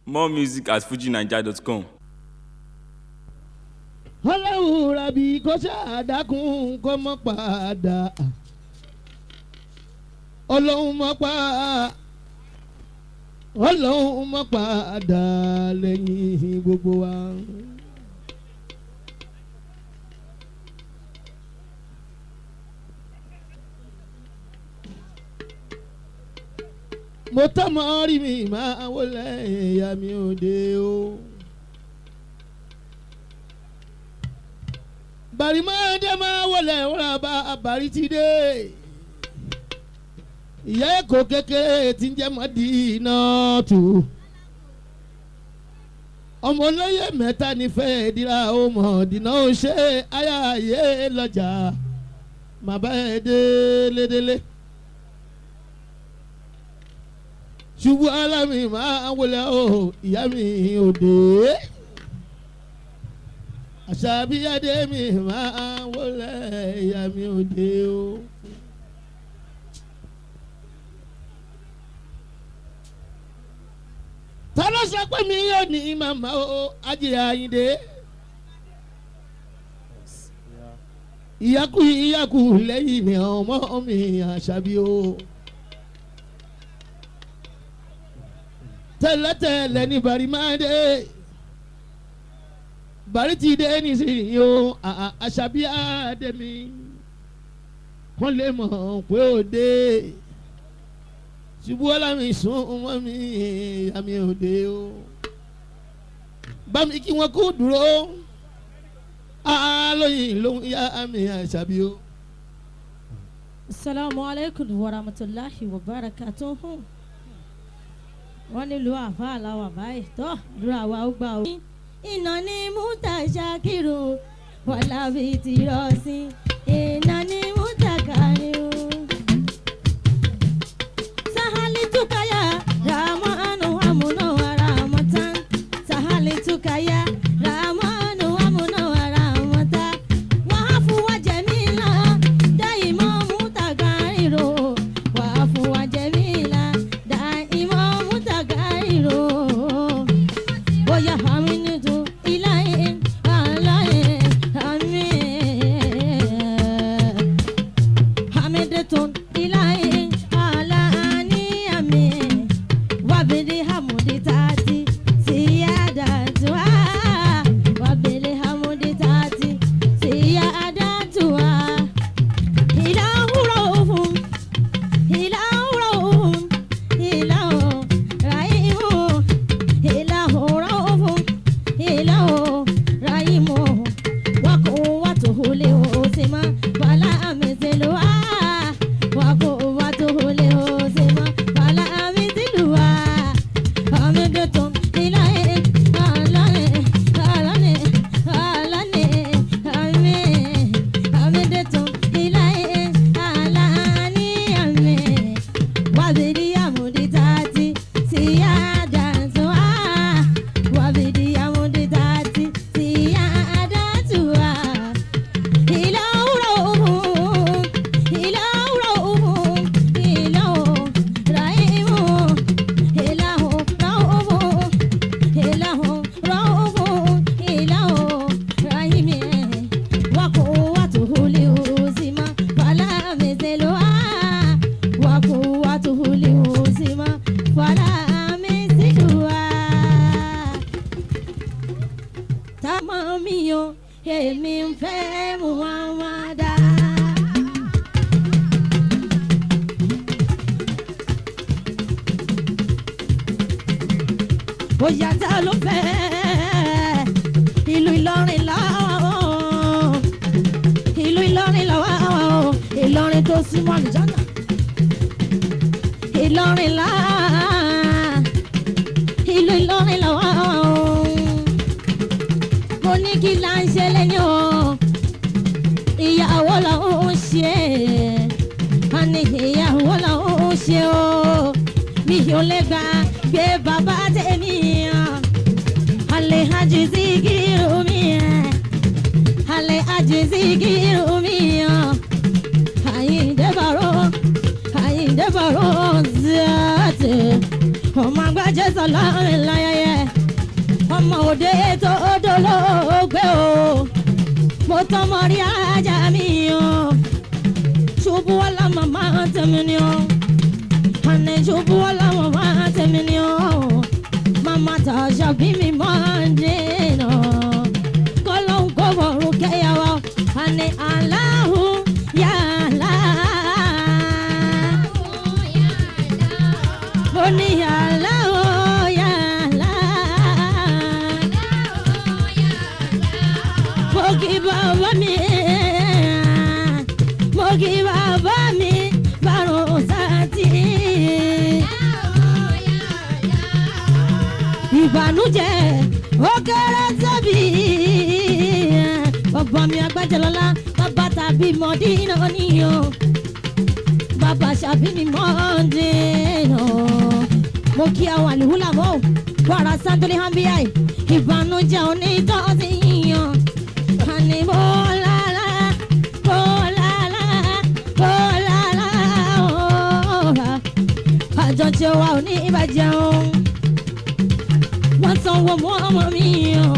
More music at fujinaija.com. ọlọ́run rabi kó ṣàdákùn kó mọ́ padà ọlọ́run mọ́ pa ọlọ́run mọ́ padà lẹ́yìn gbogbo wa. mo tọ́ mọ́ rí mi máa wọlé ìyá mi òde o. bàrí máa dé máa wọlé wúrà bá bàrí ti dé. ìyá èkó kékeré tí ń jẹ́ mọ́dínà tù. ọmọ olóyè mẹ́ta nífẹ̀ẹ́ dira ó mọ̀ dínà ó ṣe ayáyé lọ́jà màbá ẹ̀ délédélé. ṣubú alámi máa wọlé o ìyá mi òde àṣàbíyáde mi máa wọlé ìyá mi òde o. ta ló sọ pé mi yóò ní màmá o ajílẹ̀ àyíndé. ìyákù ìyákù lẹ́yìn mi ọmọ mi àṣàbí o. tẹ́lẹ̀tẹ́lẹ̀ ní bari máa dé bari ti dé nísìnyí o àṣàbí àdèmí wọ́n lè mọ̀ pé ó dé ṣubú ọlámi sún mọ́ mi àmì òde o bámi kí wọ́n kú dúró alóyin ló ń yá àmì àṣàbí o. Assalamu alaikum warahmatullahi wabarakatuhu wọ́n nílùú àfáà làwà báyìí tó dúró àwa ó gbà ó. iná ní múta ṣàkírù wàlábì tí rọ sí iná ní múta kàríù. sahali tukaya ramanu amuna waramatan sahali tukaya ramanu amuna waramatan wàhálà wàjẹmílà dáìmọ̀ múta kàríù wàhálà wàjẹmílà dáìmọ̀ múta kàríù. bóyá àmì nìtú ìlàyé àlàyé àmì. Hamidetun ilahi ala aniyami wabili hamudi tati siyadatua wabili hamudi tati siyadatua ilahu rahum ilahu rahum ilahu rahimu ilahu rahum ilahu rahimu wakuwatuhu lihusima wala mithluha wakuwatuhu lihusima wala mithluha hamidtum ilahi alani alani alani amin hamidtum ilahi alani amin wabidi amudi tati siyadatuha wabidi amudi tati siyadatuha ilahu rahum ilahu rahum ilahu rahimu ilahu rahum ilahu rahum ilahu rahimi wakuwatuhu liuzima wala mithluha wakuwatuhu liuzima wala mithluha tamọ́ mi o èmi ń fẹ́ muhammadu. bóyá tá ló fẹ́ ìlú Ìlọrin láwọn ìlú Ìlọrin láwọn Ìlọrin tó súnmọ́ àlùjáná Ìlọrin láwọn ìlú Ìlọrin láwọn mo ní kí là ń ṣe lẹ́yìn o ìyàwó làwọn ń ṣe a ní ìyàwó làwọn ń ṣe o mi ò lè gbà gbé bàbá tèmi alẹ́ hajj Zikiru mi alẹ́ hajj Zikiru mi Àyìndé Bàró Àyìndé Bàró zẹ́ẹ̀tì ọmọ agbájẹ́ sọ̀lá ńláyẹyẹ dókítà mọ̀rí ajá mi o ṣubú wàlá màmá tẹ̀mí ni o àná ṣubú wàlá màmá tẹ̀mí ni o màmá tàṣà bí mi máa ń dènà kọ́lọ́hún kò bọ̀rù kẹ́yàwó àná aláhùn yàrá mo ní yàrá o yàrá mo kí bàbá mi mo kí bàbá mi bàrùn sátì ìbànújẹ́ ó kéré tóbi bàbá mi agbájẹlọlá bàbá tàbí mọdínà níyọ bàbá ṣàbí mi mọdínà mo kí àwọn àlùhùlà mọ́ wàrà santoli hambiyai ìbànújẹ́ onítọ́sí yíyan àní mo lálá mo lálá mo lálá ọ̀rá àjọṣe wa ò ní ìbàjẹ́ o wọ́n sanwó mọ́ ọmọ mi o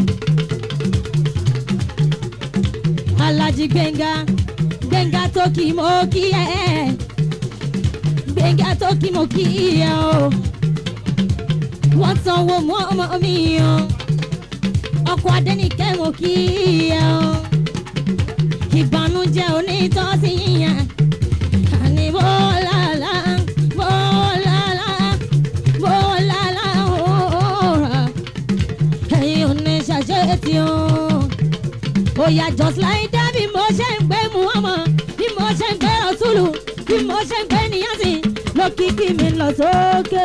alájí gbẹ̀ngà gbẹ̀ngà tó kì í mo kí ẹ gbẹ̀ngà tó kì í mo kí ẹ o wọ́n sanwó mọ́ ọmọ mi o ọkọ̀ adẹ́nìkẹ́ mo kí ẹ o ìbànújẹ́ onítọ́sí yíyan àní bọ́ọ̀lá bọ́ọ̀lá bọ́ọ̀lá òòrà ẹ̀yin ò ní ṣàṣetì o ó yà just like that bí mo ṣe ń gbé muhammad bí mo ṣe ń gbé rasulu bí mo ṣe ń gbé níyàsí lókìkí mi lọ sókè.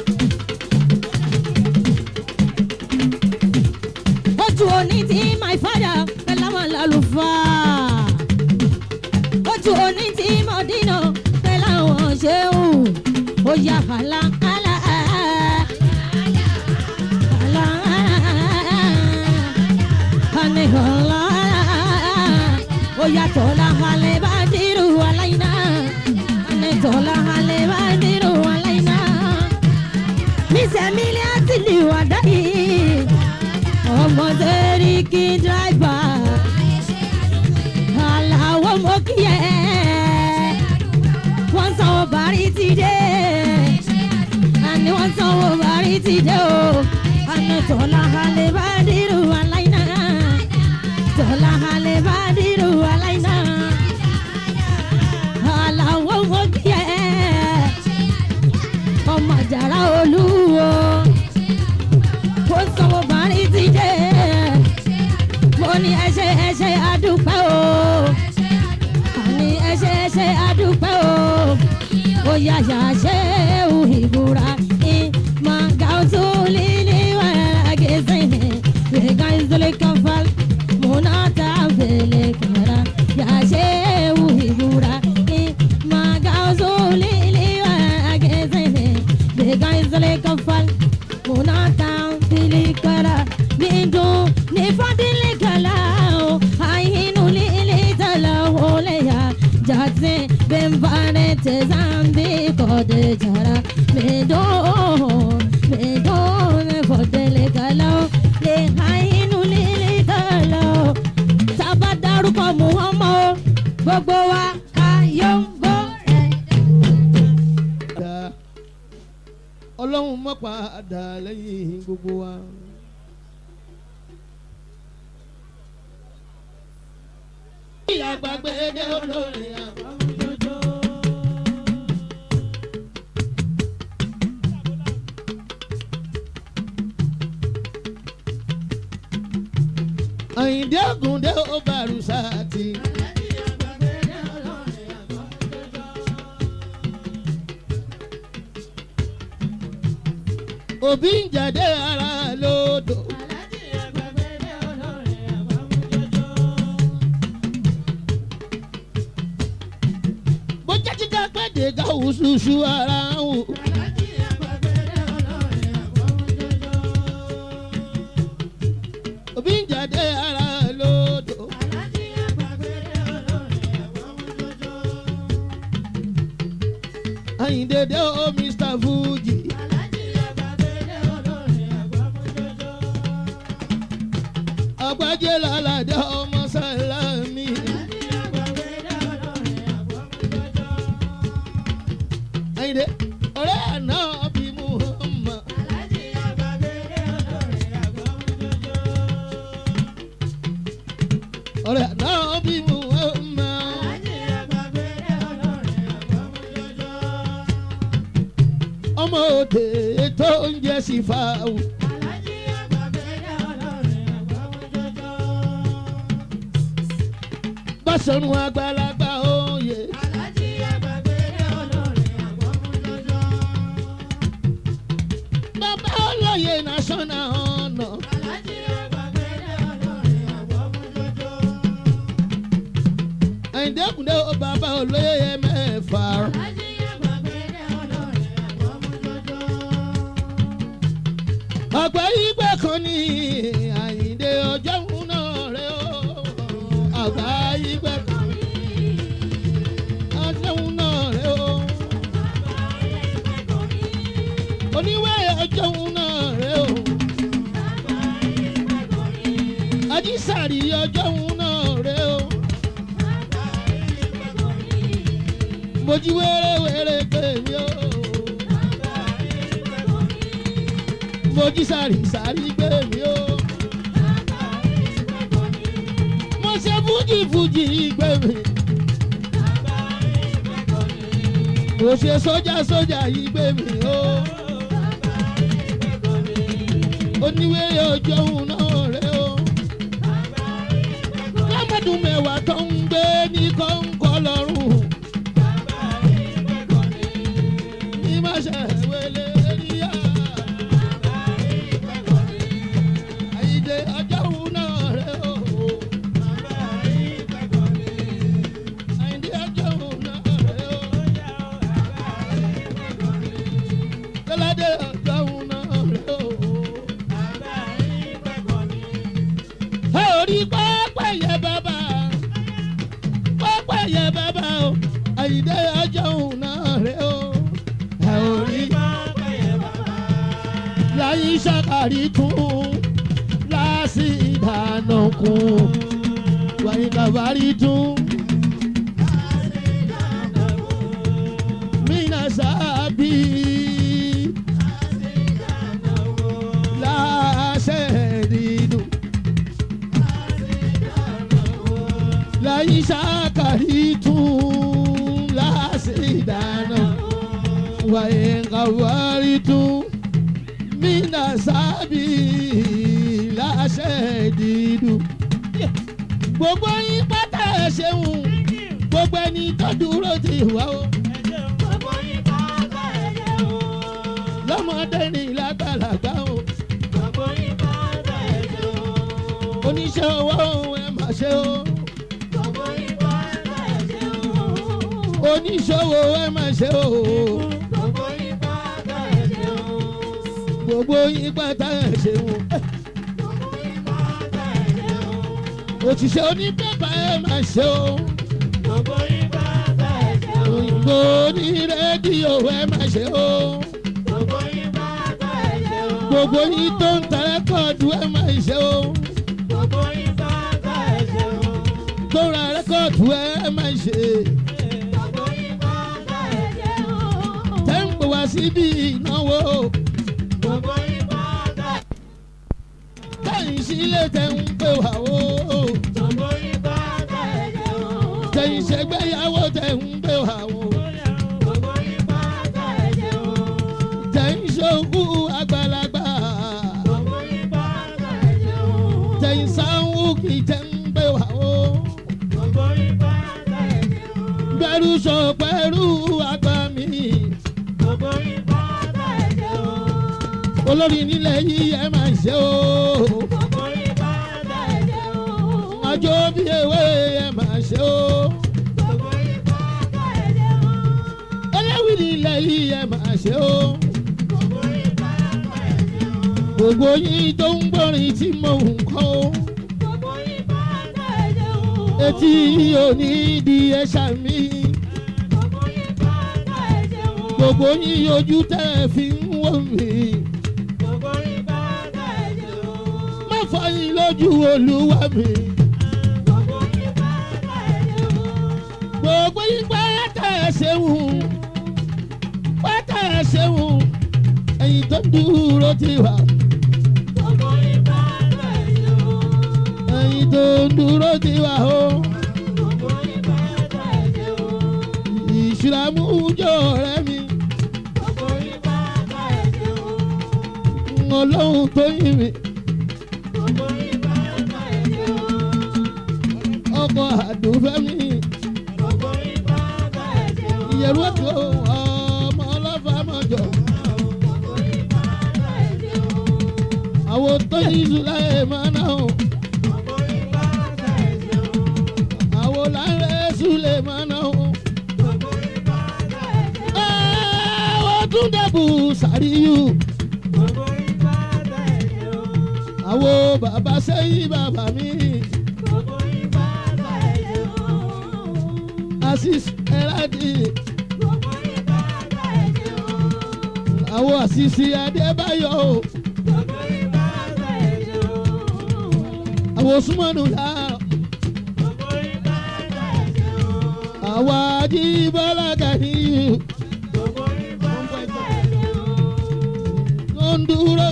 ojú òní tí my father pẹ̀lú àwọn lálùfáà ojú òní tí mo dínà pẹ̀lú àwọn ṣéwù ó yà hàlà hàlà hàlà hàlà hàlà ó yà tọ́lá hàlẹ̀ bá dìrú aláìná hàlẹ̀ tọ́lá hàlẹ̀ bá dìrú aláìná mísẹ̀mílẹ̀ àti lìwàdá yìí ọmọdé rí kí dráìbà aláwọ̀ mọ́ kí ẹ wọ́n sanwó bàrí ti dé àní wọ́n sanwó bàrí ti dé o àní tọ́lá halẹ̀ bá dìrú aláìná tọ́lá halẹ̀ bá dìrú aláìná aláwọ̀ mọ́ kí ẹ ọmọ àjàrà olúwo ó sanwó bàrí ti dé mo ní ẹṣẹ ẹṣẹ àdúpẹ́ o àní ẹṣẹ ẹṣẹ àdúpẹ́ o ó yà yà ṣe é ìbúra ìmọ̀ gàùtù lílí wàrà gẹ̀ẹ́sìn rẹ̀gà ìzọlẹ̀ kànfàl múná tá a fẹ̀lẹ̀ kàrà yà ṣe é ìbúra ìmọ̀ gàùtù lílí wàrà gẹ̀ẹ́sìn rẹ̀gà ìzọlẹ̀ kànfàl múná tá a fẹ̀lẹ̀ kàrà bindu ni fadile kala o ayinu lili tala ole ya jatse bembare te zambi kode jara medo medo ne fadile kala o le ayinu lili tala o sábà dárúkọ muhammad gbogbo wa kayombo rẹ. dá ọlọ́run mọ́ padà lẹ́yìn gbogbo wa. ìyàgbàgbé dé olórí àbámújójó. àyìndé ògùndé ó bàrù sáàtì. òbí ń jáde ara lódò. bó jẹ́ jíjá pàdé gáwù ṣuṣu ara wò. òbí ń jáde ara lódò. àyìndédé ó mr fuji. àgbájé lálàdé ọmọ sálámì. ọ̀rẹ́ náà bí mo máa. ọmọ òde tó ń jẹ sí fáwù. bọ́sọ̀rùn àgbàlagbà òye. bàbá olóye national honour. àyìndékùndé ó bàbá olóye mẹ́fà. àgbà ìgbà kan ní àyìndé ọjọ́ òun náà rẹ̀ ó. àgbà ìgbà kan ní ọjọ́ òun náà rẹ̀ ó. oníwé ọjọ́ òun náà rẹ̀ ó. ajísàrí ọjọ́ òun náà rẹ̀ ó. mojí wéré-wéré pé mi ó. mojí sàrí-sàrí pé mi ó. mo ṣe fújì-fújì pé mi. mo ṣe sójà-sójà yìí pé mi ó. oníwèrè ọjọ́ òun náà rẹ̀ ó. lámọ́dún mẹ́wàá tó ń gbé ní kọ́ńkọ́ lọ́rùn. ní má ṣe wẹlé ríyà. àyíjẹ ọjọ́ òun náà rẹ̀ ó. àyíjẹ ọjọ́ òun náà rẹ̀ ó. tọ́ládé ọjọ́ òun náà rẹ̀ ó. ẹ ò rí pápá yẹ bàbá pápá yẹ bàbá o àyíndé ọjọ́ òun náà rẹ o ẹ ò rí láyé sàkàrí tún láàsì ìdáná kún wáyé kàbárí tún. Mina sábì láṣẹ nínú. láyé sàkàrí tún láàsì ìdáná wáyé kàwárí tún mina sábì láṣẹ dídú. gbogbo yín pátá ẹ ṣeun gbogbo ẹni tó dúró ti wá o lọ́mọdé ní lágbàlagbà o oníṣẹ́ owó ẹ má ṣe o. oníṣòwò ẹ má ṣe o. gbogbo yín pátá ẹ ṣeun. òṣìṣẹ́ onípẹ́pà ẹ má ṣe o. òyìnbó ní rédíò ẹ má ṣe o. gbogbo yín tó ń ta rẹ́kọ̀dù ẹ má ṣe o. tó ra rẹ́kọ̀dù ẹ má ṣe. tẹ́ ń pè wá síbi ìnáwó. tẹ́yìn sílé tẹ́ ń pè wá o. tẹ́yìn ṣègbéyàwó tẹ́ ń pè wá o. tẹ́yìn ṣòkú àgbàlagbà. tẹ́yìn sáwù kì í tẹ́ ń pè wá o. gbẹrú sọ pẹ̀lú àgbà mi. olórí nílẹ̀ yìí ẹ máa ṣe o. àjọ bí ewé ẹ máa ṣe o. ẹlẹ́wì nílẹ̀ yìí ẹ máa ṣe o. gbogbo yín tó ń gbọ́rin tí mò ń kọ́ o. etí òní di ẹ̀ṣà mi. gbogbo yín ojú tẹ́ ẹ fi ń wò mí. má fọyín lójú olúwa mi. gbogbo yín pátá ẹ ṣeun pátá ẹ ṣeun ẹ̀yin tó dúró ti wà. ẹ ẹ̀yin tó ń dúró ti wà o. ìṣúra mú jọ ọ̀rẹ́ mi. ọlọ́run tó yìn mí. ọkọ̀ àdùnfẹ́ mi. ìyẹ̀rú ètò ọmọ ọlọ́fà mọ̀jọ. àwọn tó yìn ìṣúra ẹ̀ máa náà. àwọn láńrẹ́ ṣúlẹ̀ máa náà. àwọn tún dẹ̀bù sàríyù. àwọn bàbá sẹ́yìn bàbá mi. asis ẹ̀rádì. àwọn àṣìṣe adébáyọ̀ o. àwọn súnmọ́nù láàrọ̀. àwọn ajíbọ́lá gàníyù. tó ń dúró.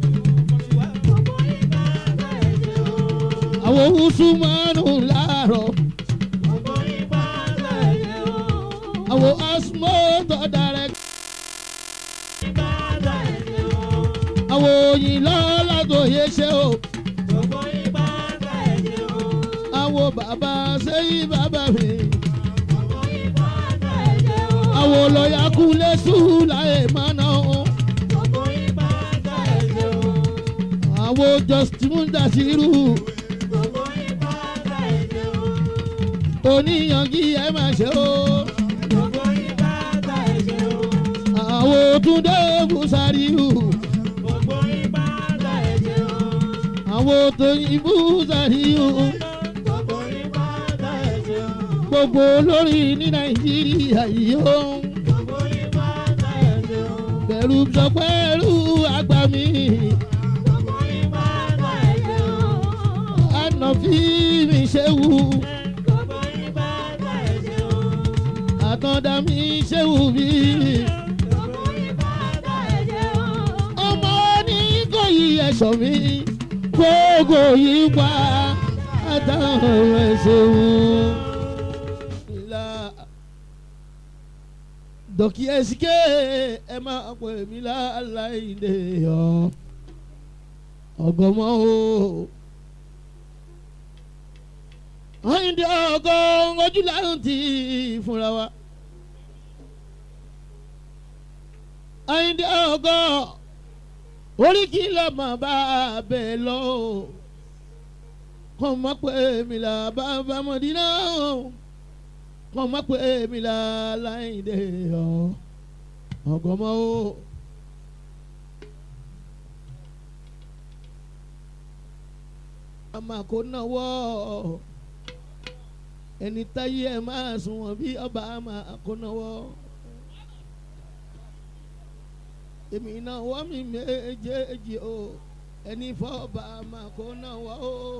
àwọn súnmọ́nù láàrọ̀. àwọn asmọ́tò direct. àwọn òyìnbó lágòye ṣe o. àwọn bàbá sẹ́yìn bàbá mi. àwọn lọ́ọ̀yà kúlẹ̀ sùn láyé mọ́nà o. àwọn justin dasiru. oníyanjú ẹ máa ṣe o. àwọn túndé busariu. àwọn tóyin busariu. gbogbo olórí ní nàìjíríà yìí ó. bẹ̀rù sọ pẹ́ẹ́rù àgbà mi. ànàfí mi ṣe wù. àtọ̀dá mi ṣe wù mí. ọmọ ní kò yí ẹ̀ṣọ́ mi gbogbo yìí wá àtàwọn ẹ̀ṣẹ̀ wù. dọ̀kí ẹ̀sìké ẹ máa pè mí láláìdè ọ̀ ọ̀gọ́mọ́ o. àyìndé ọgọ́ ojú láyọ̀ tí fúnra wa. àyìndé ọgọ́ orí kí ló mọ̀ bá a bẹ̀ lọ. kọ́ mọ́ pé mi là bá bá mọ̀ dínà kọ́ mọ́ pé mi là láyìndé ọ̀ ọ̀gọ́mọ́ o. àmà kò náwó ẹni táyé ẹ máa sùn wọn bí ọba àmà kò náwó èmi náà wọ́n mi méjèèjì o ẹni fọ́ọ̀bà àmà kò náwó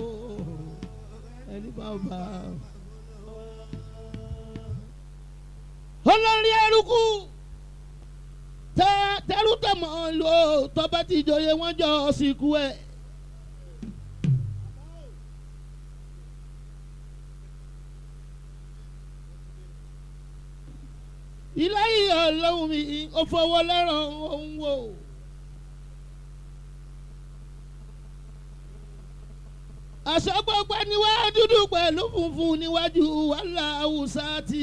ẹni fọ́ọ̀bà. olórí eruku tẹ tẹrù tẹmọ lò tọba ti jọyè wọn jọ sìnkú ẹ. ilé yìí ọlọ́run mi ò fọwọ́ lẹ́ràn òun wò. aṣọ gbogbo níwá dúdú pẹ̀lú funfun níwájú wàhálà haúsá tì.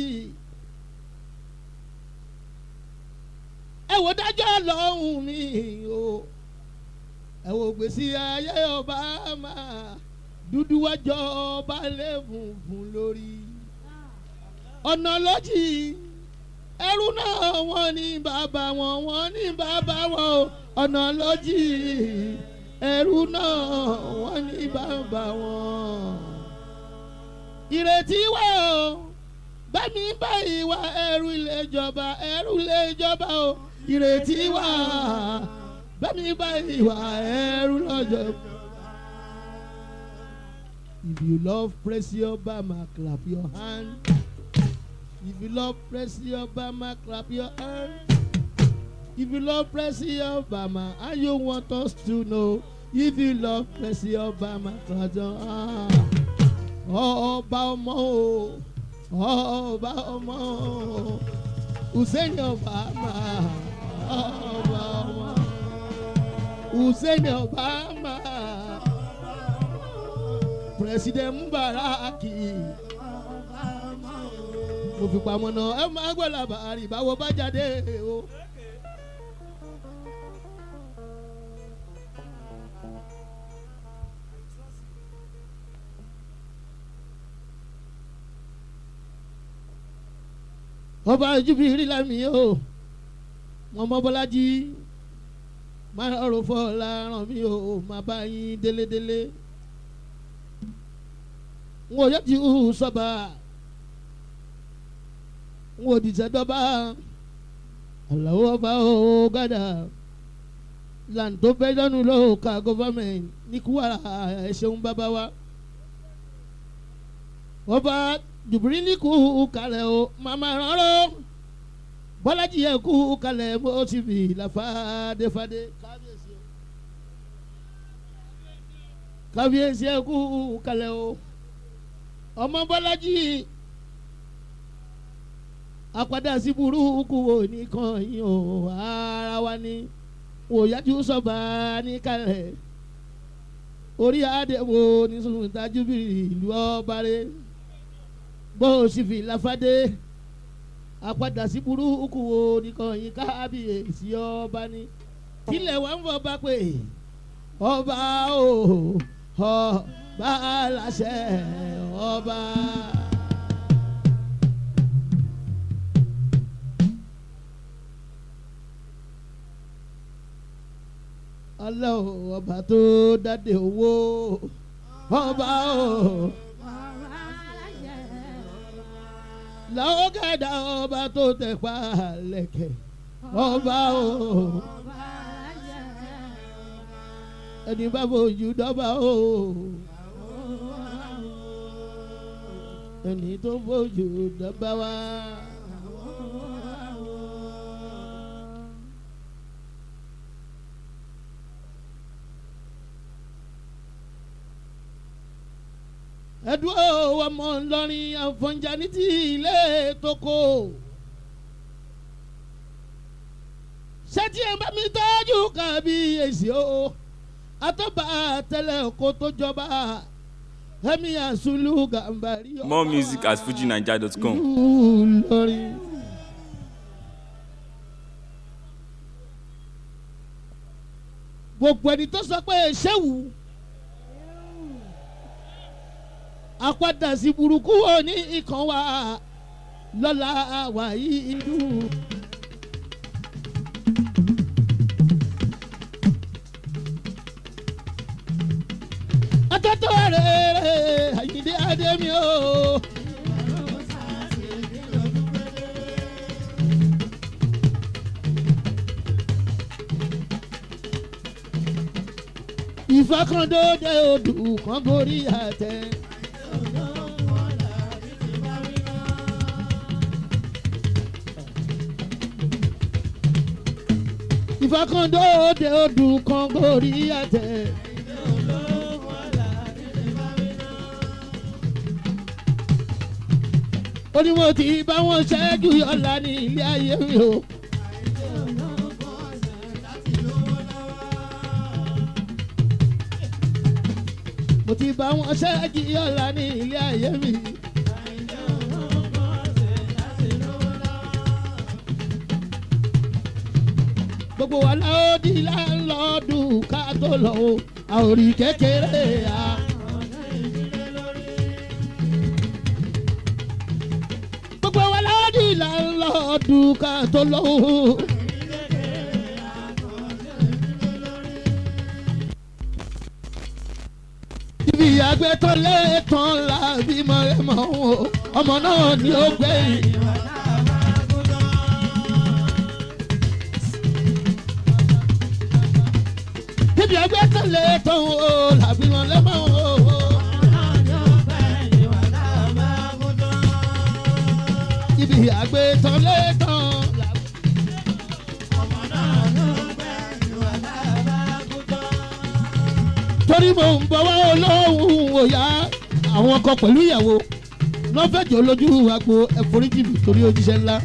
ẹ wò dájọ́ lọ́hùn mi o ẹ wò gbèsè ayé ọba máa dúdú wájọ ọba lè funfun lórí ọ̀nà lọ́jì ẹrú náà wọ́n ní bàbá wọn wọ́n ní bàbá wọn o ọ̀nà lọ́jì ẹrú náà wọ́n ní bàbá wọn. ìrètí wà o bẹ́ẹ̀ni báyìí wá ẹrú ilé ìjọba ẹrú ilé ìjọba o ìrètí wà bẹ́ẹ̀ni báyìí wá ẹrú lọ́jọ́. If you love Pressy Obama, clap your hand. If you love Pressy Obama, clap your hand. If you love Pressy Obama and you want us to know, if you love mercy ọba màkàtàn ọba ọmọ o ọba ọmọ o hussein obama ọba ọmọ hussein obama president mubaraki mo fi pamọ́ náà ẹ máa gbọ́ làbàárì báwo bá jáde o. ọba jubiri lami o wọn mọ bọlájí máa rọrùn fọlá ràn mí o máa bá yín délédélé n ò yẹ ti hù sọba n ò dìtẹ̀ dọ́ba àlàó ọba o gádà làǹtó fẹ́jọ́nù lóòka gọ́fàmẹ̀ntì ní kúwàrà ẹ̀ ṣeun bàbá wa ọba jùbìrìlì kú kalẹ̀ o màmá rọrọ bọ́lájì yẹ kú kalẹ̀ mo ti bì láfàdéfàdé kábíyèsí o kábíyèsí yẹ kú kalẹ̀ o ọmọ bọ́lájì àpàdà sí burúkú wo nìkan yìí o ara wa ni òyájú sọba ní kalẹ̀ orí adé wo ní sùn tajú bìrì ìlú ọba rẹ̀ bó o sì fi láfádé àpadà sí burúkú wo nìkan yín kábíyèsí ọba ni kílẹ̀ wà ń fọ bá pé ọba o ọba láṣẹ ọba. ọlọ́run ọba tó dáde owó ọba o. làwọn kẹ̀dá ọba tó tẹ̀ pa lẹ̀kẹ̀ ọba o. ẹni bá fojú dọ́ba o. ẹni tó fojú dọ́ba wa. ẹdùn ọmọ ńlọrin àfọ̀njá ní ti ilé tókò. ṣẹ́tí ẹ̀ bá mi tọ́jú kábíyèsí o àtọ́ba tẹ́lẹ̀ kó tó jọba ẹ̀mí àsùlù gàmbàrí. More music at fujinaija.com. ńlọrin. gbogbo ẹni tó sọ pé ṣéwù àpadà sí burúkú wo ní ikàn wa lọ́la wàyí ìlú. atọ́tọ́ rẹ̀ àyíndé adémi o. ìfakàndóde odù kan gorí àtẹ. ìfakàndóde odù kan gorí àtẹ. ó ní mo ti bá wọn ṣẹ́jú ọ̀la ní ilé ayé mi o. mo ti bá wọn ṣẹ́jú ọ̀la ní ilé ayé mi. gbogbo wa la ó di láńlọ́ọ̀dù ká tó lọ o àòrì kékeré a. gbogbo wa la ó di láńlọ́ọ̀dù ká tó lọ o. ibi àgbẹ̀ tán lẹ́ẹ̀tàn la bímọ ẹ̀ mọ̀ ọ́n ọmọ náà ni ó gbẹ̀yìn. níbi ẹgbẹ́ tó lè tán o làbí wọn lẹ́mọ̀ o. ibi àgbẹ̀ tó lè tán làbí. torí mo ń bọ̀ wá olóhùn òyà àwọn ọkọ pẹ̀lú ìyàwó lọ́fẹ̀jọ́ lójú agbo ẹ̀fọ́ríjì mi torí ojíṣẹ́ ńlá.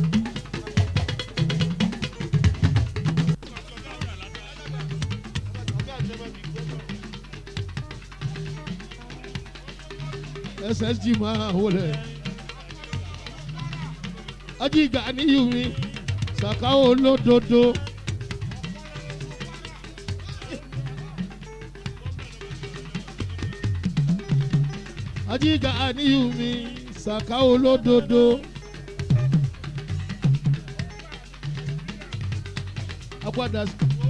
ssg máa wọlé ajíga níyù mi sàkáwó lódodo. ajíga níyù mi sàkáwó lódodo. apadà.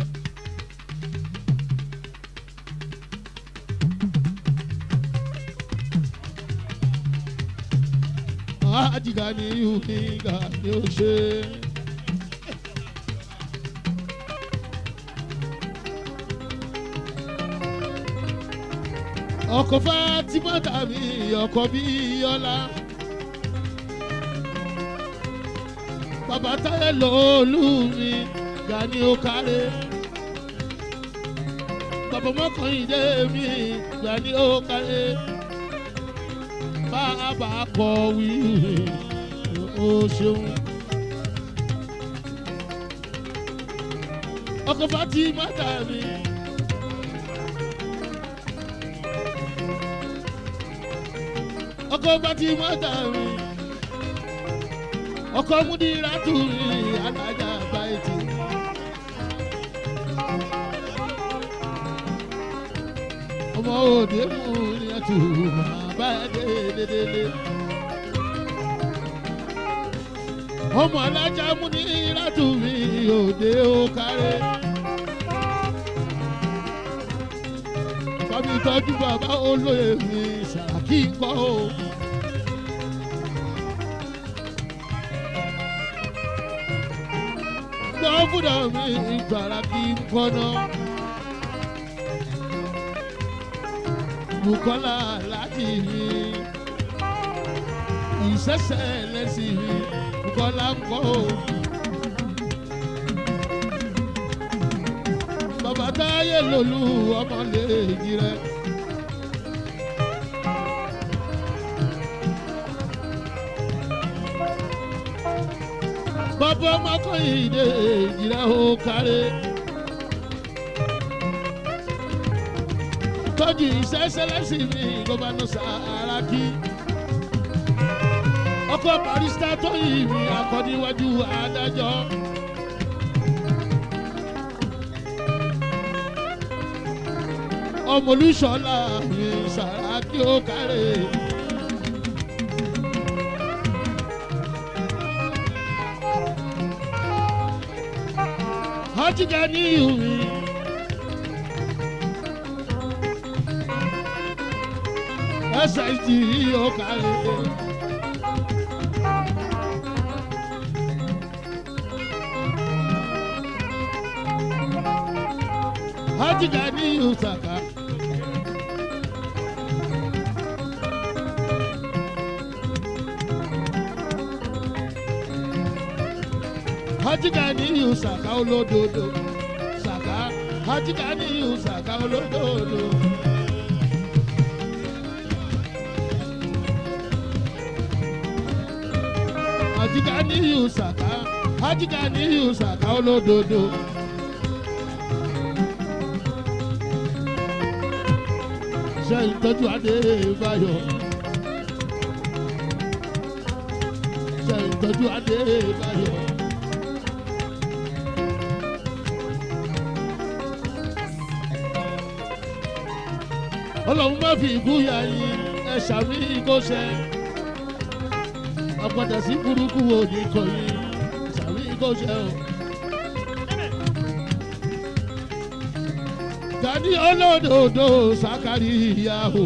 ajíga níyù mi ga ni ó ṣe. ọkọ̀ fatima tàbí ọkọ̀ bíyọ́lá. bàbá táyé lòólù mi gani ó kárẹ̀. bàbá mọ́kànlélé mi gani ó kárẹ̀. bàbá kọ̀ wí ó ṣeun. ọkọ̀ fatima tàbí. ọkọ bá ti mọ́tà mi ọkọ múdìrá tù mí alájà báyìí. ọmọ òde mú ní ẹtù bàbá dédédédé. ọmọ alájà múdìrá tù mí òde ó kárẹ́. bàbí tọ́jú bàbá olóyè mi ṣàkí kọ́ o. gbọ́fúdà mi ìgbàlá kí n kọ́nà. Bukola láti mi ìṣẹ̀ṣẹ̀ lẹ́sìn mi Bukola ń kọ́ o. bàbá táyé lòlú ọmọ lè jí rẹ. bàbá ọmọkùnrin ìjìrẹ́ ó kárẹ́. tọ́jú ìṣẹ́ṣẹ́lẹ́sì mi gómìnà Sàràkí. ọkọ̀ barista tó yìí mi akọ́níwájú adájọ́. ọmọlúṣọlá mi Sàràkí ó kárẹ̀. Hajjika ní ìhùwì. SSG ó kárẹ̀. Hajjika ní ìhùsàkà. hajjika ní ìhù sàká olódodo sàká hajjika ní ìhù sàká olódodo. hajjika ní ìhù sàká hajjika ní ìhù sàká olódodo. ṣe ìtọ́jú adébáyọ̀. ṣe ìtọ́jú adébáyọ̀. ọlọ́run má fi ikú ya yín ẹ ṣàmì ìkóṣẹ́ ọ̀pọ̀dà sí burúkú wo ní kò yín ṣàmì ìkóṣẹ́ o. Gani olódodo sákàrí ìyàwó.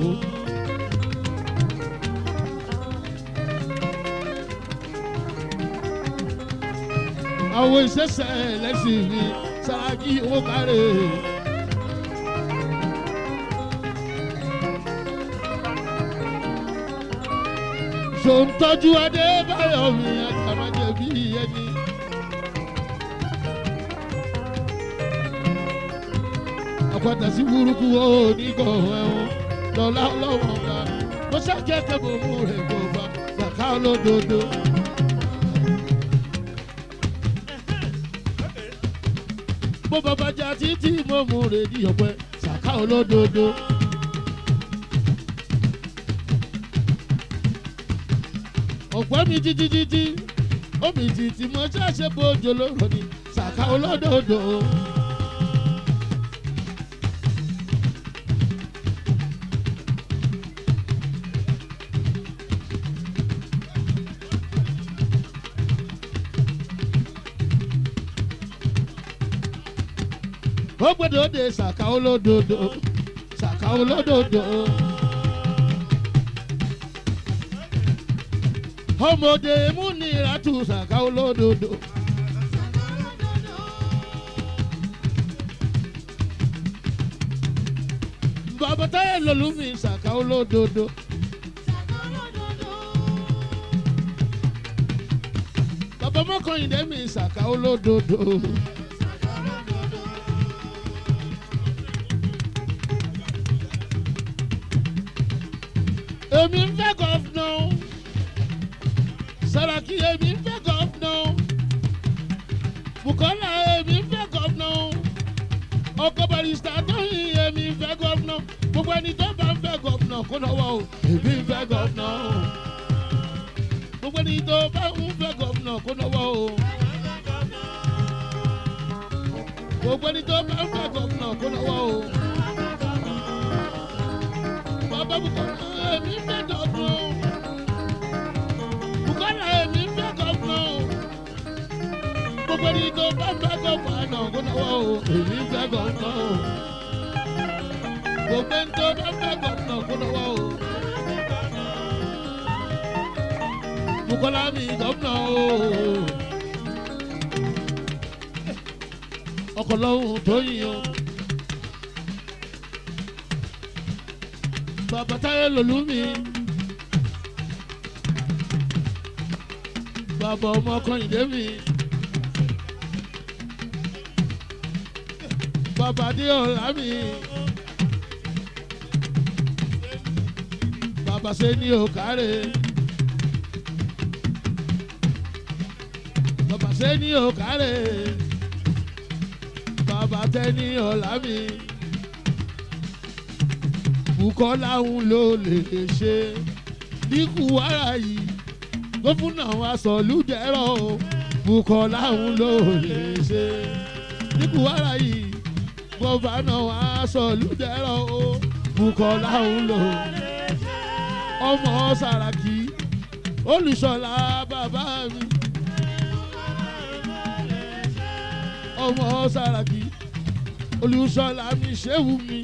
àwọn ìṣẹ̀ṣẹ̀ lẹ́sìn mi Sàràkí owó kárẹ̀. sòǹtọ́jú adébáyọ̀ mi àtàmájẹ bí ẹni. padà sí burúkú ó nígbà ẹ̀wọ̀n lọ́lá ọlọ́wọ́n ká mo ṣàkẹ́kẹ́ mo mú rẹ̀ gbọ̀gbà ṣàká olódodo. bó bàbá jà títí mo mú rẹ̀ ní ọ̀pẹ ṣàká olódodo. ọ̀pẹ́ mi títí títí omi títí mo ṣàṣẹ bójú lóró ni ṣàká olódodo. ó gbọ́dọ̀ de ṣàkà olódodo ṣàkà olódodo. ọmọdé múnira tún ṣàkà olódodo. bàbá táyà lòlú mi ṣàkà olódodo. bàbá mọ́kànlélé mi ṣàkà olódodo. èmi ń fẹ́ gọ́fúnà Sàràkí èmi ń fẹ́ gọ́fúnà Bùkọ́lá èmi ń fẹ́ gọ́fúnà ọkọ̀ barista tóyìn èmi ń fẹ́ gọ́fúnà gbogbo ẹni tó bá ń fẹ́ gọ́fúnà kó lọ́wọ́ o èmi ń fẹ́ gọ́fúnà gbogbo ẹni tó bá ń fẹ́ gọ́fúnà kó lọ́wọ́ o gbogbo ẹni tó bá ń fẹ́ gọ́fúnà kó lọ́wọ́ o bàbá Bùkọ́lá èmi fẹ́ gọ́fúnà Bùkọ́lá èmi fẹ́ gọ́fúnà gbogbo ẹni tó bá fẹ́ gọ́fúnà kó lọ́wọ́ o èmi fẹ́ gọ́fúnà gbogbo ẹni tó bá fẹ́ gọ́fúnà kó lọ́wọ́ o Bùkọ́lá mi gọ́fúnà o ọkọ̀ lọ́hùn tó yìn o. bàbá táyé lòlú mi. bàbá ọmọ kọ́hìndé mi. bàbá adéọlá mi. bàbá sẹ́ni òkàrè. bàbá sẹ́ni òkàrè. bàbá tẹ́ni ọ̀la mi. Bùkọ́lá ń lò lè ṣe níkù wàrà yìí gómìnà wa sọ̀lúdẹ̀rọ̀ o Bùkọ́lá ń lò lè ṣe níkù wàrà yìí gọ́fànà wa sọ̀lúdẹ̀rọ̀ o Bùkọ́lá ń lò ọmọ Sàràkí Olùṣọ́lá bàbá mi ọmọ Sàràkí Olùṣọ́lá mi ṣéwù mi.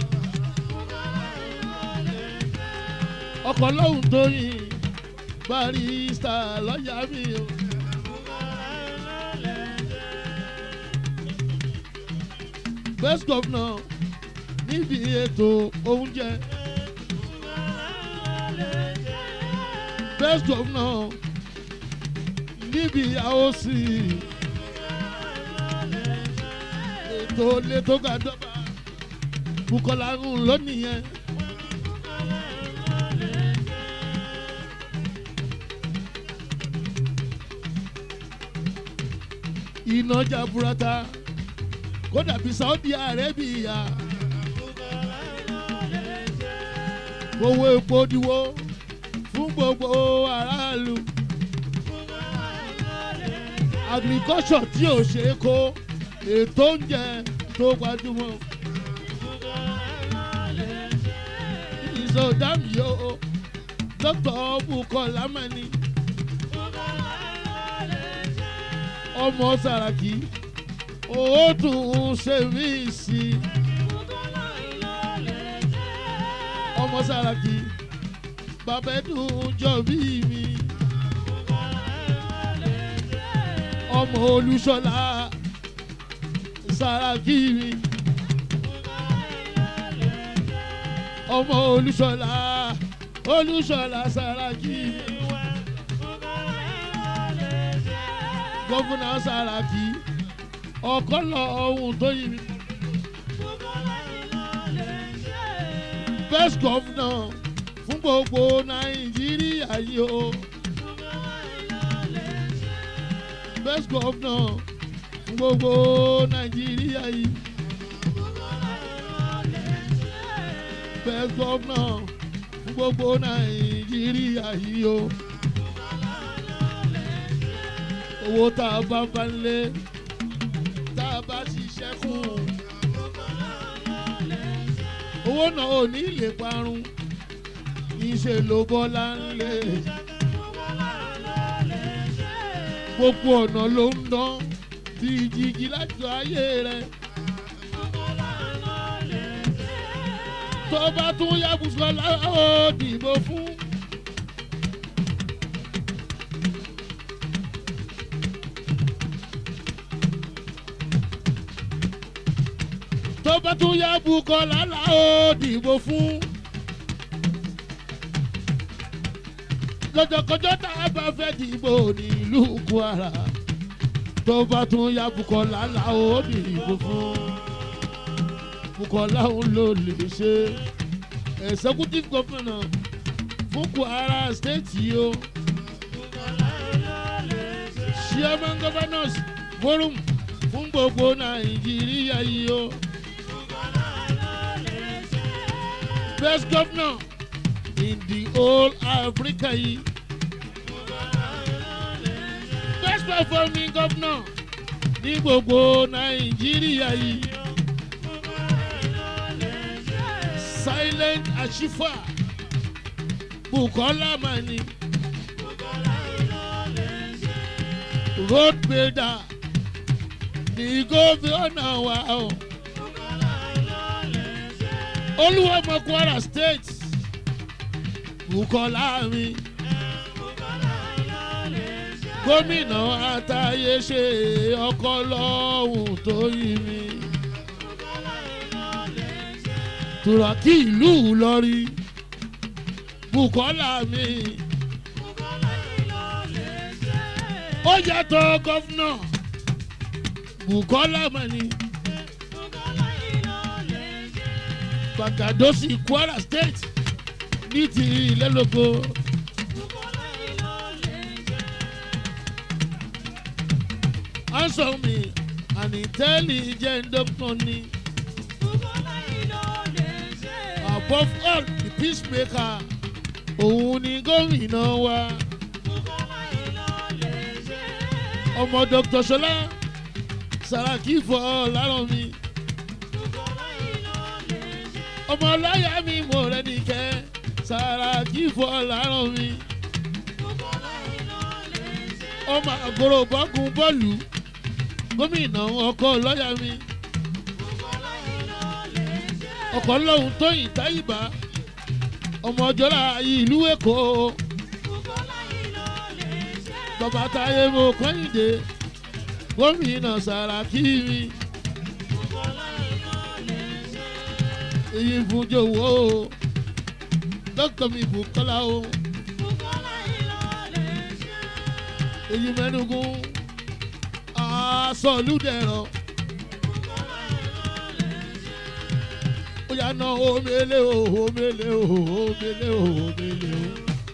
ọkọ̀ lóhùn tó yìn barista lọ́ọ̀yà mi o. best governor níbi ètò oúnjẹ. best governor níbi àwòsí. ètò ilé tó ga dọ́gba Bùkọ́lá ń lónìí yẹn. iná jaburata kó dàbí Saudi Arabia owó epo diwó fún gbogbo aráàlú agriculture tí ò ṣe é kó ètò oúnjẹ tó gbajúmọ̀ ìsọdáàmì yóò dókítà Bùkọ́lá mẹ́ni. ọmọ Sàràkí ó tún ṣe mí sí i. ọmọ Sàràkí bàbá ẹdùn jọ bí mi. ọmọ Olúṣọlá Sàràkí mi. ọmọ Olúṣọlá Olúṣọlá Sàràkí mi. gọ́fúnà Sàràkí ọ̀kọ́lọ̀ ọ̀hún tó yí mi. best governor fún gbogbo nàìjíríà yìí o. best governor fún gbogbo nàìjíríà yìí. best governor fún gbogbo nàìjíríà yìí o. owó tá a bá bá ń lé tá a bá ṣiṣẹ́ fún un. owó náà ò ní lè parun níṣẹ́ ló bọ́lá ń lé. gbogbo ọ̀nà ló ń dán bí jíjí láti ayé rẹ̀. tó bá tún yá Bùsọ́lá ó dìbò fún. tó bá tún yá Bùkọ́lá là ó dìbò fún. lọ́jọ́kọjọ́ tá a bá fẹ́ dìbò nílùú Kwara tó bá tún yá Bùkọ́lá là ó dìbò fún. Bùkọ́lá òun ló lè ṣe executive governor fún Kwara state yìí o. chairman governors forum fún gbogbo Nàìjíríà yìí o. best governor in the whole Africa yìí. best performing governor ní gbogbo Nàìjíríà yìí. silent achiever Bukola Mani road builder ní gómìnà wa o. Olúwọ̀mọ Kwara state Bukola mi gómìnà àtàyè ṣe ọkọ lọ́hùn tó yí mi. Tùràkì ìlú Ìlọrin Bukola mi. Ó yàtọ̀ gọ́fúnà Bukola Mani. Gbàgàdọ́sì Kwara state ní ti ìlẹ́lógo. Answer me an intelligent doctor ni. Above all the peacemaker òun ni gómìnà wa. Ọmọ Dr. Ṣọlá Sàràkí fọ lárọ̀ mi. Ọmọ ọláyà mi mo rẹ̀ nìkẹ́ Sàràkí fọ lárọ̀ mi. Ọmọ àgọ́rọ̀ bọ́kùn bọ́ọ̀lù gómìnà ọkọ lọ́yà mi. ọkọ̀ lọ́hùn tóyìn táyìbá ọmọ ọjọ́ra ìlú èkó bàbá táyé mo kọ́yìndé gómìnà sàràkí mi èyí fún jòwó o dókítà mi Bùkọ́lá o èyí mẹ́nugun aṣọ́lùdẹ̀rọ̀. ó yà ná omele o omele o omele o omele o.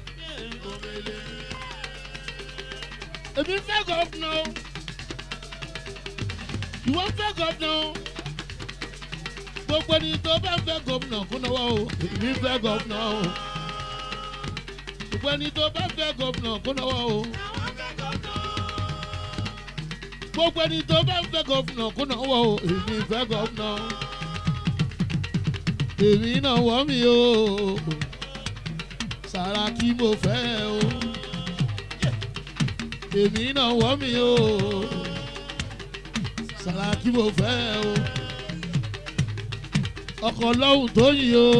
èmi fẹ́ gọ́fúnà o ìwọ fẹ́ gọ́fúnà o gbogbo ẹni tó bá fẹ́ gọ́fúnà kún náwó o èmi fẹ́ gọ́fúnà o gbogbo ẹni tó bá fẹ́ gọ́fúnà kún náwó o gbogbo ẹni tó bá fẹ́ gọ́fúnà kún náwó o èmi fẹ́ gọ́fúnà o èmi náà wọ́ mi o Sàràkí mo fẹ́ o èmi náà wọ́ mi o Sàràkí mo fẹ́ o ọkọ̀ lọ́hùn tó yìn o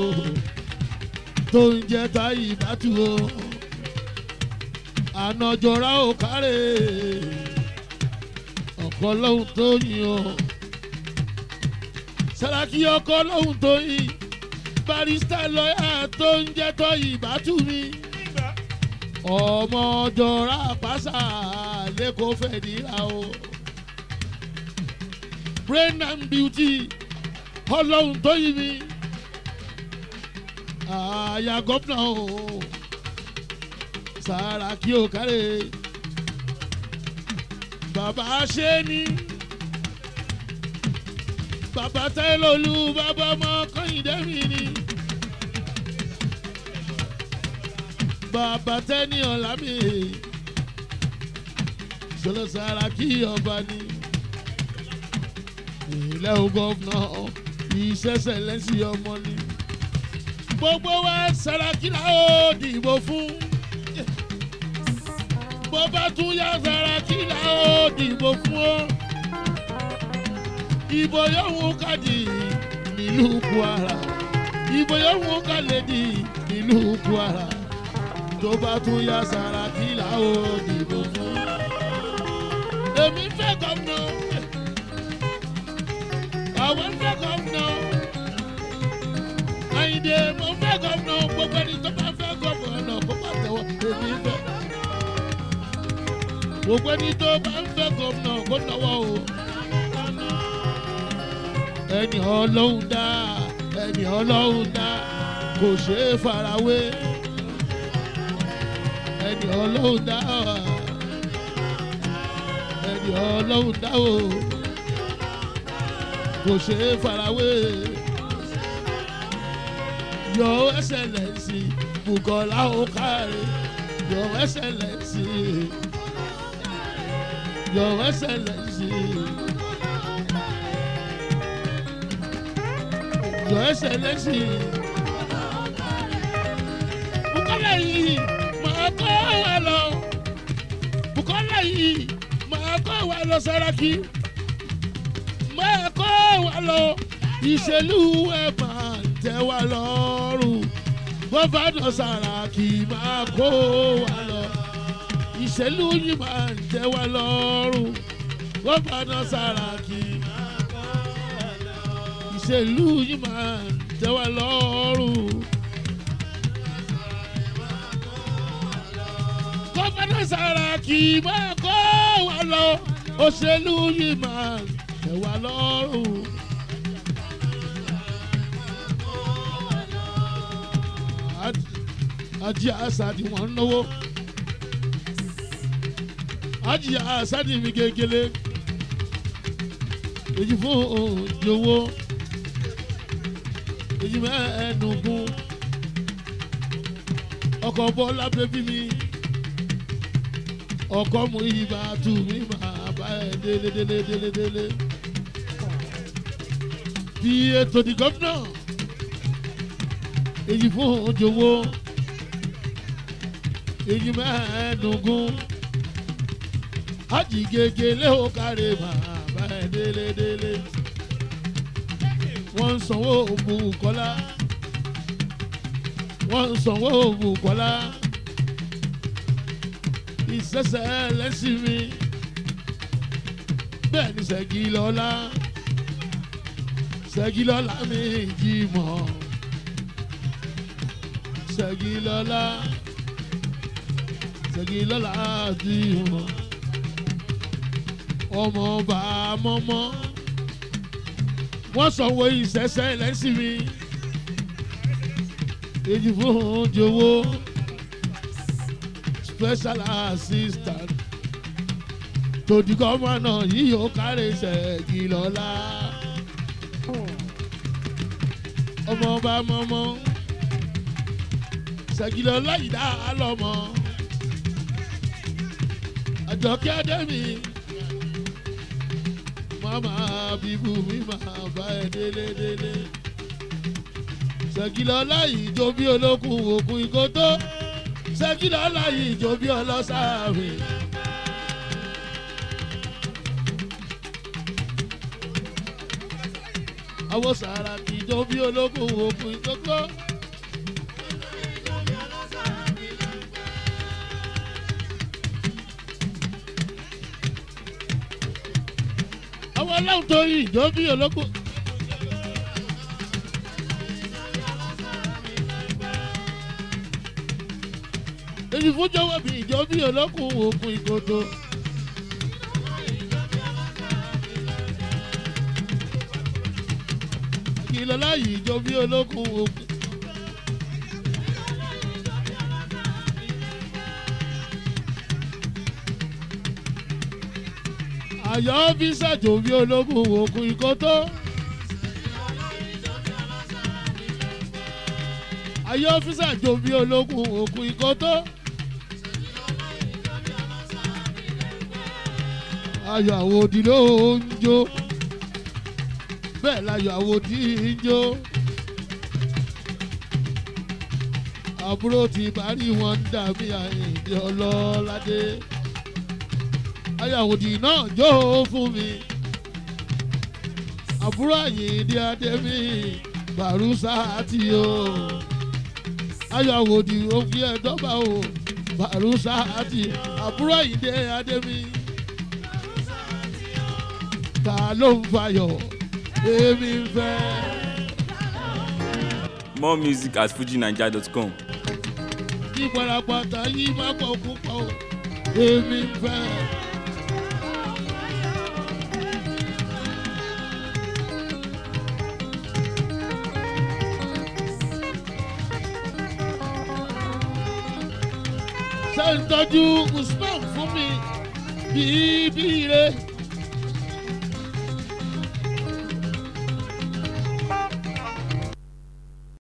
tó ń jẹ́ táyì bátú o ànàjọra ò kárẹ̀ ọkọ̀ lọ́hùn tó yìn o. Sàràkí ọkọ lóhùn tó yìn barista lọ́yà tó ń jẹ́ tọ́ ìbátú mi ọmọ jọra pàṣà lẹ́kọ̀ọ́ fẹ́ níra o brain and beauty ọlọ́hùn tó yìn mi àyà gómìnà o Sàràkí ò kárẹ̀ bàbá ṣe ni bàbá tẹ́lọ̀lù bàbá ọmọ kọ́hìndé mi ni bàbá tẹ́ni ọ̀la mi sọlọ Sàràkí ọba ni ilẹ̀ o gọ́fúnà ìṣẹ̀ṣẹ̀ lẹ́sìn ọmọ ni gbogbo wa Sàràkí la ó dìbò fún bó bá tún yá Sàràkí la ó dìbò fún ọ ìbò yòówù ká di nílùú Kwara ìbò yòówù ká lè di nílùú Kwara tó bá tún yá Sàràkí là ó dìbò fún. èmi fẹ́ gómìnà àwọn fẹ́ gómìnà Àyìndé mo fẹ́ gómìnà gbogbo ẹni tó bá fẹ́ gómìnà kó bá tẹ̀wọ́ èmi fẹ́ gbogbo ẹni tó bá ń fẹ́ gómìnà kó náwó o ẹni ọlọ́run dá ẹni ọlọ́run dá kò ṣeé farawé ẹni ọlọ́run dá ẹni ọlọ́run dá o kò ṣeé farawé your excellency Bukola Okare your excellency your excellency. Your Excellency. Bukola yìí máa kọ́ wa lọ. Bukola yìí máa kọ́ wa lọ Sàràkí. Máa kọ́ wa lọ. Ìṣèlú ẹ̀ máa ń tẹ́ wa lọ́rùn. Gọ́fàdọ̀ Sàràkí máa kó wa lọ. Ìṣèlú yìí máa ń tẹ́ wa lọ́rùn. Gọ́fàdọ̀ Sàràkí ìṣèlú yìí máa ń tẹ́ wa lọ́rùn. gọ́fẹ́nà Sàràkí máa kó wa lọ òṣèlú yìí máa ń tẹ́ wa lọ́rùn. Ajé Asadi wọ́n ń náwó. Ajé Asadi mi gegele. Èyí fún òjòwò èyí mẹ́ẹ̀ẹ́dógún ọkọ̀ bọ́lá bẹ́bí mi ọkọ̀ mú ibà tù mí máa bá ẹ délé délé délé délé bí ètò di gómìnà èyí fún òjòwò èyí mẹ́ẹ̀ẹ́dógún àjìgègé léhó kárẹ̀ máa bá ẹ délé délé wọ́n ń sanwó Bùkọ́lá wọ́n ń sanwó Bùkọ́lá ìṣẹ̀ṣẹ̀ lẹ́sìn mi bẹ́ẹ̀ ni Ṣẹ̀gilọ́lá Ṣẹ̀gilọ́lá mi jí mọ́ Ṣẹ̀gilọ́lá Ṣẹ̀gilọ́lá jí mọ́ ọmọ ọba mọ́mọ́ wọ́n sanwó ìṣẹ̀ṣẹ̀ lẹ́sìn mi èyí fún jowó special assistant tòdì gọ́mọ̀nà yìí ó kárẹ̀ Ṣẹ̀gilọ́lá ọmọ ọba mọ́mọ́ Ṣẹ̀gilọ́lá yìí dá lọ́mọ àjọkẹ́ adẹ́mi mama bíbú mi máa bá ẹ délé délé. Ṣẹ̀gilọ́lá yìí jó bí olókùn òkun ìkótó. Ṣẹ̀gilọ́lá yìí jó bí ọlọ́sàáfì. àwọn Sàràkí jó bí olókùn òkun ìkótó. àwọn ọlọ́run tó yí ìjọ bí olóko. èyí fún jọ̀wọ́ bí ìjọ bí olókun òkun ìkòtò. kìlọ̀ láyé ìjọ bí olókun òkun. àyà ọ́fíìsà jòbí ológun òkun ìkótó. àyà ọ́fíìsà jòbí ológun òkun ìkótó. ayọ̀ àwòdì ló ń jó bẹ́ẹ̀ láyọ̀ àwòdì ń jó. àbúrò ti parí wọn ń dàbí àyìndí ọlọ́ládé ayàwòdì náà jó fún mi àbúrò àyìndí adémi bàrúsà àti o ayàwòdì òfin ẹ̀dọ́gba o bàrúsà àti àbúrò àyìndí adémi ta ló ń fayọ̀ èmi ń fẹ́. More music at fujinaija.com. kí parapata yìí má pọ̀ púpọ̀ o èmi ń fẹ́. ṣé ń tọ́jú usman fún mi bíbí rẹ̀.